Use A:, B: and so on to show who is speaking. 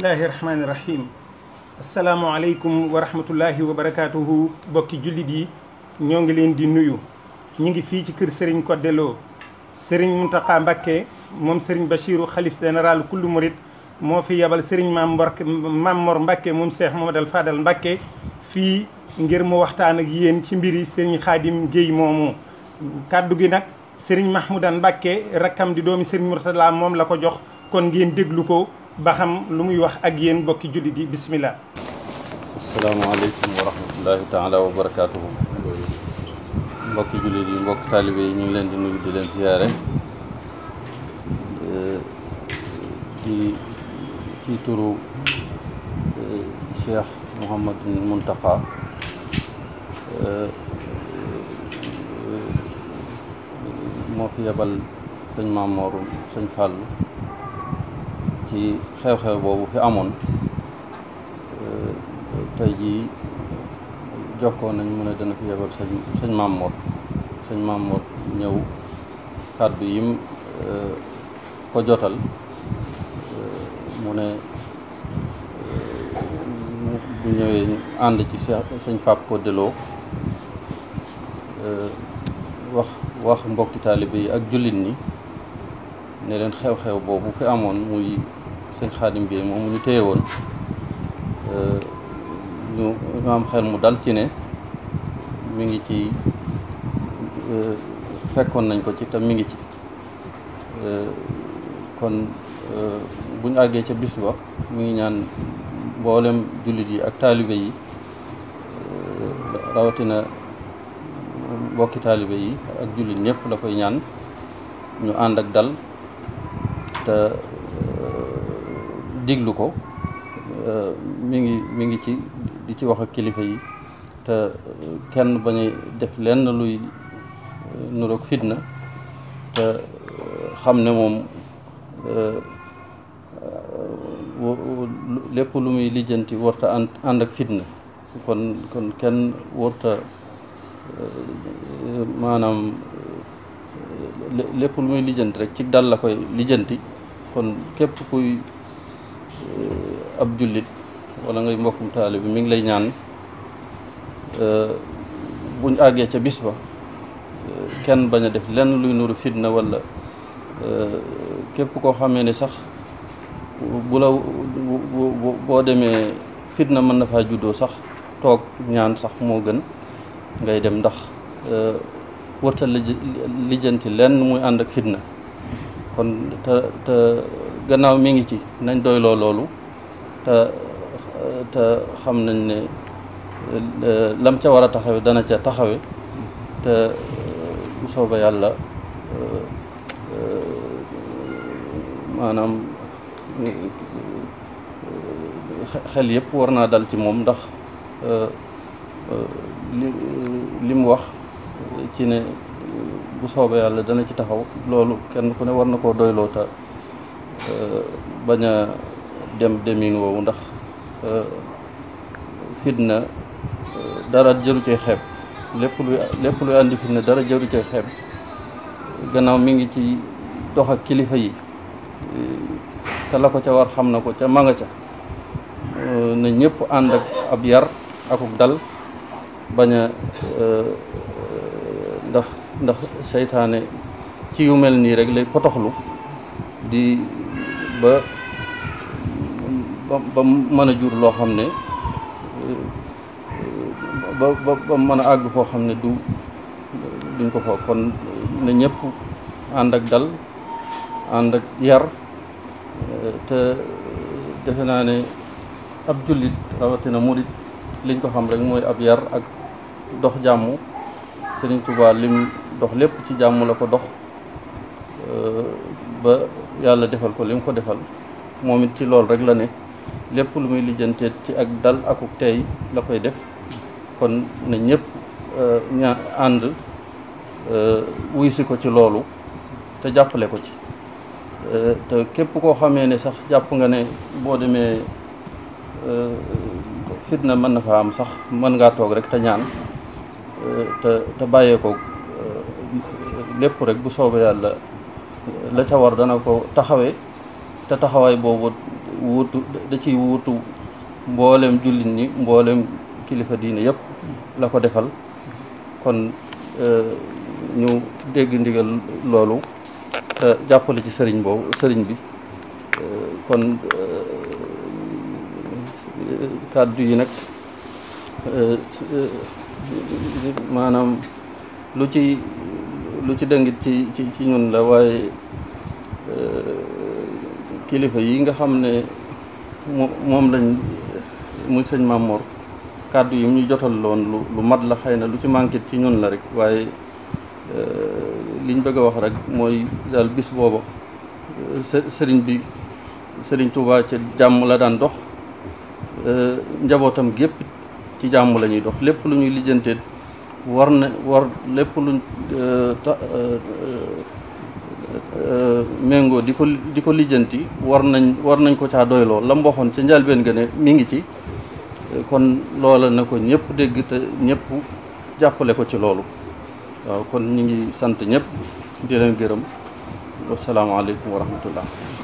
A: bismillahi rahmaani rahim asalaamualeykum wa rahmatullahi wa barakaatuhu bokki jullit yi ñoo ngi leen di nuyu ñu ngi fii ci kër Serigne Codé Lo Serigne Mountakha Mbacké moom Serigne Bachirou xalif général kullu murit moo fi yebal Serigne Maam Mbor Maam Mor Mbacké moom Cheikh Mamadou Fadal Mbacké fii ngir mu waxtaan ak yéen ci mbiri Serigne Khadim Guèye moomu kàddu gi nag Serigne Mahmoudan Mbacké rakkam di doomi Serigne Mourtala moom la ko jox kon ngeen déglu ko ba xam lu muy wax ak yéen bokki jullit yi bismillah
B: asalaamaaleykum wa rahmatullahi taala wa barakaatuhu mbokki jullit yi mbokki taalibe yi ñu ngi leen di nuyu di leen siyaare di ci turu Cheikh Mouhamadou Mountakha moo fi yebal sëñ Mamour sëñ Fallou ci xew-xew boobu fi amoon tey jii jokkoo nañ mu ne dana fi yebal sëñ sëñ Mamour sëñ Mamour ñëw kàddu yim ko jotal mu ne bu ñëwee ànd ci sëñ Pape Codé Lo wax wax mbokki taalibe yi ak jullit ñi ne leen xew-xew boobu fi amoon muy sëñ Xaadim Guèye moom ñu téye woon ñu ñu am xel mu dal ci ne mi ngi ci fekkoon nañ ko ci te mi ngi ci kon bu ñu àggee ca bis ba mi ngi ñaan mboolem jullit yi ak taalibe yi rawatina mbokki taalibe yi ak jullit ñëpp la koy ñaan ñu ànd ak dal te diglu ko mi ngi mi ngi ci di ci wax ak kilifa yi te kenn bañ a def lenn luy nuroog fitna te xam ne moom lépp lu muy lijjanti warta ànd ànd ak fitna kon kon kenn warta maanaam lépp lu muy lijjanti rek ci dal la koy lijjanti kon képp kuy ab jullit wala ngay mbokkum taali bi mi ngi lay ñaan buñ àggee ca bis ba kenn bañ a def lenn luy nuru fitna wala képp koo xamee ne sax bu la boo demee fitna mën na faa juddoo sax toog ñaan sax moo gën ngay dem ndax wërta lijjanti lenn muy ànd ak fitna kon te te gannaaw mi ngi ci nañ doyloo loolu te te xam nañ ne lam ca war a taxawe dana ca taxawe te bu sooba yàlla maanaam xel yëpp war naa dal ci moom ndax li li mu wax ci ne bu soobee yàlla dana ci taxaw loolu kenn ku ne war na koo doyloo ta bañ a dem demin woowu ndax fitna dara jëru cee xeeb lépp luy lépp luy andi fitna dara jëru cee xeeb gannaaw mi ngi ci dox ak kilifa yi te la ko ca war xam na ko ca ma nga ca na ñëpp ànd ak ab yar akuk dal bañ a ndax ndax seytaane ci yu mel nii rek lay potoxlu di ba ba mën a jur loo xam ne ba ba ba mën a àgg foo xam ne du duñ ko foog kon na ñëpp ànd ak dal ànd ak yar te defe naa ne ab jullit rawatina murit liñ ko xam rek mooy ab yar ak dox jàmm Sëriñ Tuubaa lim dox lépp ci jàmm la ko dox ba yàlla defal ko lim ko defal moom it ci loolu rek la ne lépp lu muy lijjanteet ci ak dal akuk tey la koy def kon na ñëpp ña ànd wuy si ko ci loolu te jàppale ko ci te képp koo xamee ne sax jàpp nga ne boo demee fitna mën na fa am sax mën ngaa toog rek te ñaan te te bàyyee ko lépp rek bu soobee yàlla la ca war dana ko taxawee te taxawaay boobu wuutu da ciy wuutu mboolem jullit ñi mboolem kilifa diine yëpp la ko defal kon ñu dégg ndigal loolu te jàppale ci sëriñ boobu sëriñ bi kon kàddu yi nag maanaam lu ci lu ci dëngit ci ci ci ñun la waaye kilifa yi nga xam ne moom lañ muy sëñ Mamour kàddu yi mu ñu jotal loon lu lu mat la xëy na lu ci manqué ci ñun la rek waaye liñ bëgg a wax rek mooy daal bis booba sëriñ bi sëriñ Touba ca jàmm la daan dox njabootam gépp ci jàmm la ñuy dox lépp lu ñuy lijjanteet war na war lépp luñ méngoo di ko di ko lijjanti war nañ war nañ ko caa doyloo la mu waxoon ca njëlbéen ga ne mi ngi ci kon loola na ko ñëpp dégg te ñëpp jàppale ko ci loolu waaw kon ñu ngi sant ñëpp di leen gërëm wasalaamaaleykum wa rahmatullah